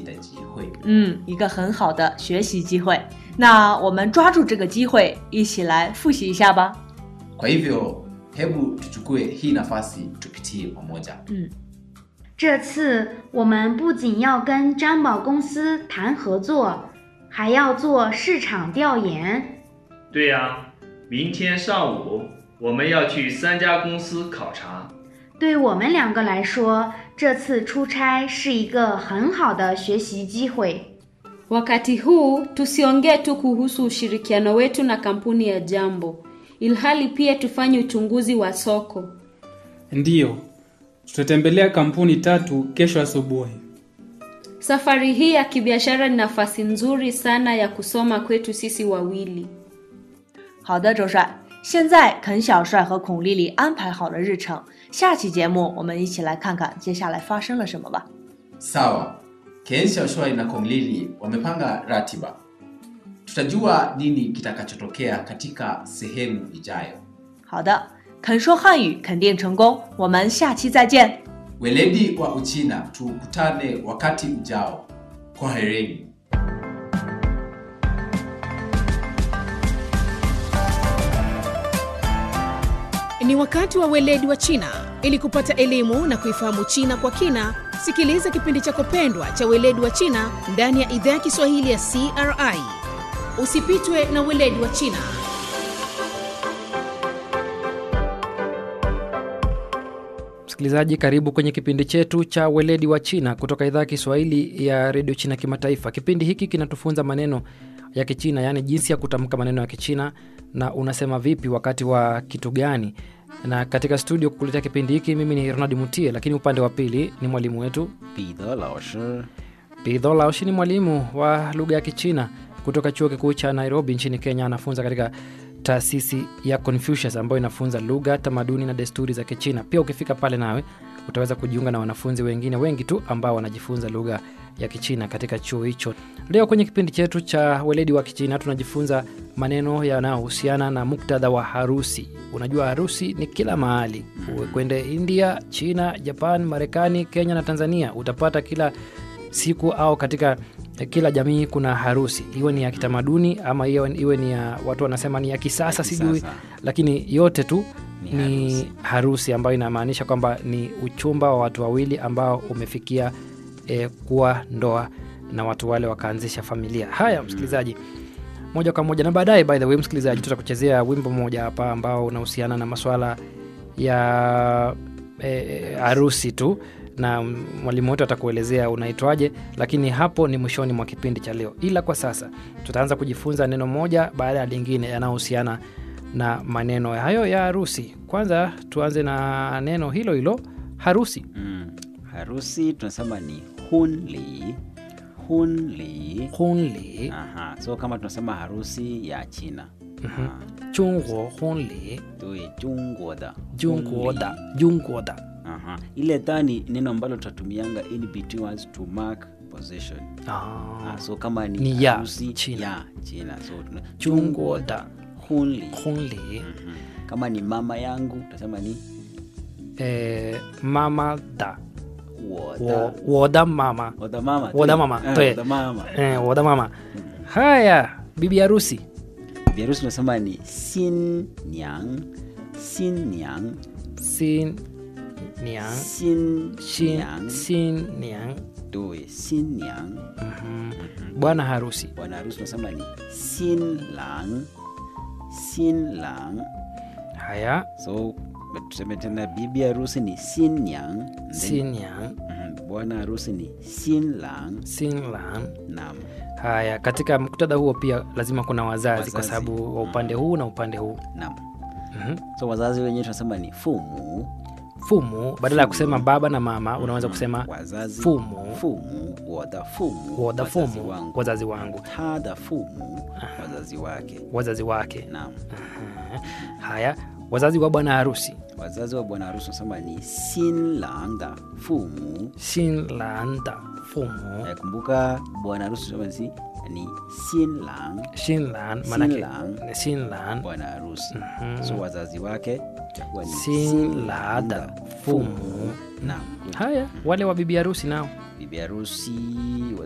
的机会。 嗯，一个很好的学习机会。那我们抓住这个机会，一起来复习一下吧。 Kwa hivyo hebu tuchukue hii nafasi tupitie pamoja. 嗯， 这次我们不仅要跟张宝公司谈合作，还要做市场调研。 对呀、明天上午我们要去三家公司考察。 对我们两个来说，这次出差是一个很好的学习机会。 Wakati huu tusiongee tu kuhusu ushirikiano wetu na kampuni ya Jambo, ilhali pia tufanye uchunguzi wa soko. Ndiyo, tutatembelea kampuni tatu kesho asubuhi. Safari hii ya kibiashara ni nafasi nzuri sana ya kusoma kwetu sisi wawili. 好的，周帅。现在肯小帅和孔丽丽安排好了日程，下期节目我们一起来看看接下来发生了什么吧。 Sawa, Kensha Shwari na Konglili wamepanga ratiba. Tutajua nini kitakachotokea katika sehemu ijayo. 好的，肯说汉语肯定成功，我们下期再见。 Weledi wa Uchina, tukutane wakati ujao. Kwaherini. Ni wakati wa weledi wa China. Ili kupata elimu na kuifahamu China kwa kina, sikiliza kipindi chako pendwa cha weledi wa China ndani ya idhaa ya Kiswahili ya CRI. Usipitwe na weledi wa China. Msikilizaji, karibu kwenye kipindi chetu cha weledi wa China kutoka idhaa ya Kiswahili ya redio China Kimataifa. Kipindi hiki kinatufunza maneno ya Kichina, yaani jinsi ya kutamka maneno ya Kichina na unasema vipi wakati wa kitu gani. Na katika studio kukuletea kipindi hiki mimi ni Ronald Mutie, lakini upande wa pili ni mwalimu wetu 彼得老师， Pidho Laoshi ni mwalimu wa lugha ya Kichina kutoka chuo kikuu cha Nairobi nchini Kenya. Anafunza katika taasisi ya Confucius ambayo inafunza lugha, tamaduni na desturi za Kichina. Pia ukifika pale nawe utaweza kujiunga na wanafunzi wengine wengi tu ambao wanajifunza lugha ya Kichina katika chuo hicho. Leo kwenye kipindi chetu cha weledi wa Kichina tunajifunza maneno yanayohusiana na muktadha wa harusi. Unajua harusi ni kila mahali, uwe kwende India, China, Japan, Marekani, Kenya na Tanzania, utapata kila siku au katika kila jamii kuna harusi, iwe ni ya kitamaduni ama iwe, iwe ni ya watu wanasema ni ya kisasa, sijui, kisasa. lakini yote tu Ni ni, harusi. harusi. ambayo inamaanisha kwamba ni uchumba wa watu wawili ambao umefikia eh, kuwa ndoa na watu wale wakaanzisha familia. Haya, msikilizaji, moja kwa moja na baadaye, by the way, msikilizaji, tutakuchezea wimbo mmoja hapa ambao unahusiana na maswala ya eh, harusi tu na mwalimu wetu atakuelezea unaitwaje, lakini hapo ni mwishoni mwa kipindi cha leo. Ila kwa sasa tutaanza kujifunza neno moja baada ya lingine yanayohusiana na maneno hayo ya harusi. Kwanza tuanze na neno hilo hilo harusi. mm, harusi tunasema ni hunli hunli Hunli, Aha, so kama tunasema harusi ya China Mhm. Chungwo hunli, dui jungwo da Jungwo da, hunli. Jungwo da. Aha. ile da ni neno ambalo tutatumianga in between words to mark position Ah, Ah, so kama ni, Ni ya harusi China. ya China so tuna- Jungwo da, hunli hunli, Mhm. kama ni mama yangu tutasema ni eh, mama da, woda wo, woda mama, woda mama Woda tu. mama, Ah, toe. woda mama eh, woda mama. Haya, bibi harusi. biharusi tunasema ni sin nyang sin nyang Sin niang, sin shin, nyang sin niang. doi sin nyang Mhm. Bwana harusi. bwana harusi tunasema ni sin lang sin lang Haya, so tuseme tena bibi harusi ni sin nyang then- sin niang, Mhm, bwana harusi ni sin lang sin lang. nam Haya, katika muktadha huo pia lazima kuna wazazi, kwa Wazazi. sababu wa upande huu na upande huu. nam Mhm. so wazazi wenyewe tunasema ni fumu Fumu, badala ya kusema baba na mama, unaweza kusema wazazi fumu, fumu woda fumu woda wazazi fumu, wangu wazazi wangu, tada fumu wazazi wake wazazi wake. nam Haya, wazazi wa bwana harusi. wazazi wa bwana harusi wanasema ni sin lang da fumu Sin lang da fumu. Eh, kumbuka bwana harusi tunasema si ni sin lang Sin lang, manake Sin lang. sin lang. bwana harusi so wazazi wake itakuwa ni Sin la da fumu. nam Haya, wale wa bibi harusi nao bibi harusi